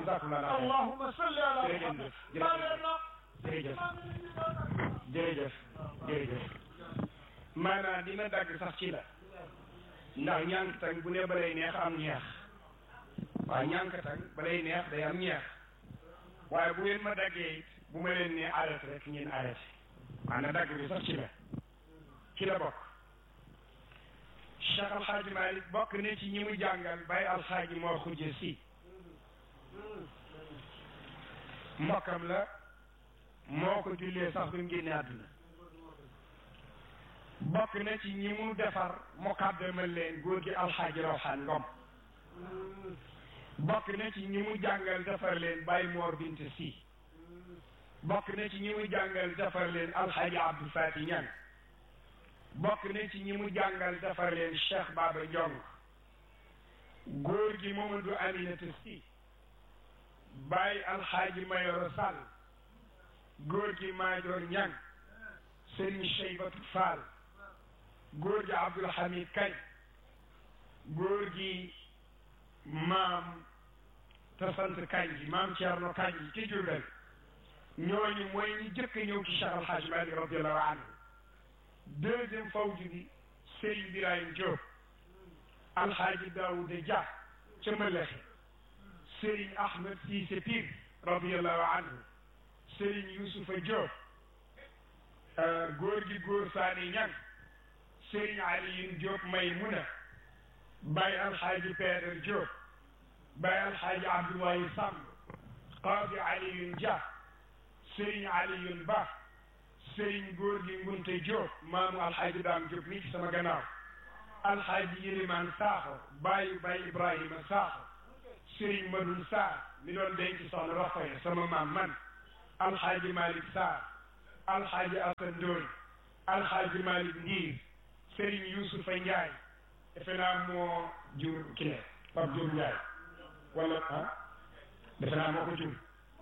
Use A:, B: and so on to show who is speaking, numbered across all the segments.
A: jazakumullah
B: allahumma salli ala muhammad maa leen na
A: jërëjëf jërëjëf jërëjëf maanaam dina dagg sax ci la ndax ñànkatang bu ne balay neex am ñeex waaw ñànkatang balay neex day am ñeex waaye bu ngeen ma daggee it bu ma leen ne arrêté rek ngeen arrêté maanaam dagg bi sax ci la ci la bokk Cheikh Alxaaji Malik bokk ne ci ñi mu jàngal bay alxaaji moo xujje si mbokkam la moo ko jullee sax bi mu génne àdduna bokk na ci ñi mu defar mu kàddamal leen góor gi alxaaji rawxaan ngom bokk na ci ñi mu jàngal defar leen Baye Mor Bint Si bokk na ci ñi mu jàngal defar leen alxaaji Abdou Fati Ñang bokk na ci ñi mu jàngal defar leen Cheikh Baba Ndiong góor gi Mamadou Aminata Si Baye alxaaji Mayoro Sall góor gi Maajoor Ñang Serigne Cheybatu Fall góor gi Abdoul Hamid Kay góor gi maam te sant Kanji maam Thierno Kanji ci Jurbel ñooñu mooy ñi jëkk ñëw ci Cheikh Al Hadj Malick radiallahu anhu deuxième fawju bi Serigne Birahim Diop Alxaaji Daouda Dia ca Mbëlëxe Serigne Ahmed Cissé Pire radiallahu anhu Serigne Youssoufa Diop góor gi góor Saani Ñang Serigne Aliyun Diop Maymuna Baye Alxaaji Peeder Diop Baye Alxaaji Abdoulaye Samb Qaadi Aliyun Dia Serigne Aliyun Ba Serigne góor gi Ngunte Diop maamu Alxaaji Daam Diop mi ci sama gannaaw Alxaaji Yilimaan Saaxo Baye Baye Ibrahima Saaxo Serigne Madoun Sarr mi doon denc soxna Rokhaya sama maam man Alxaaji Malick Sarr Alxaaji Asan Ndooy Alxaaji Malick Ndiir Serigne Youssoufa Ndiaye defe naa moo jur kile Pape Diop Ndiaye wala ah defe naa moo ko jur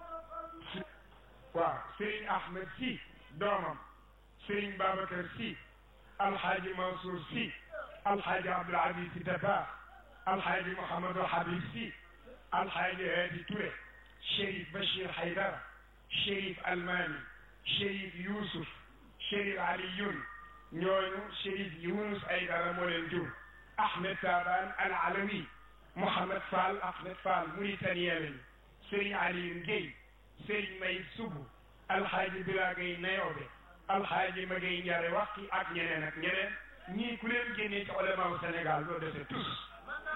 A: waaw Serigne Ahmed Sy doomam Serigne Babacar Sy Alxaaji Mansour Sy Alxaaji Abdoul Aziz Sy Dabakh Alxaaji Mouhamadou Habib Sy Alxaaji Hadi Touré Chérif Bachir Haydara Chérif Almani Chérif Youssouf Chérif Aliyun ñooñu Chérif Younus Aydara moo leen jur Ahmed Taban Al Alawi Mouhamed Fall Ahmed Fall Mauritanie lañu Serigne Aliyun Guèye Serigne Mayib Sougou Alxaaji Bila Gueye Nayobe Alxaaji Magay Njare Waxti ak ñeneen ak ñeneen ñii ku leen génnee ci ulamaaw Sénégal doo dese tous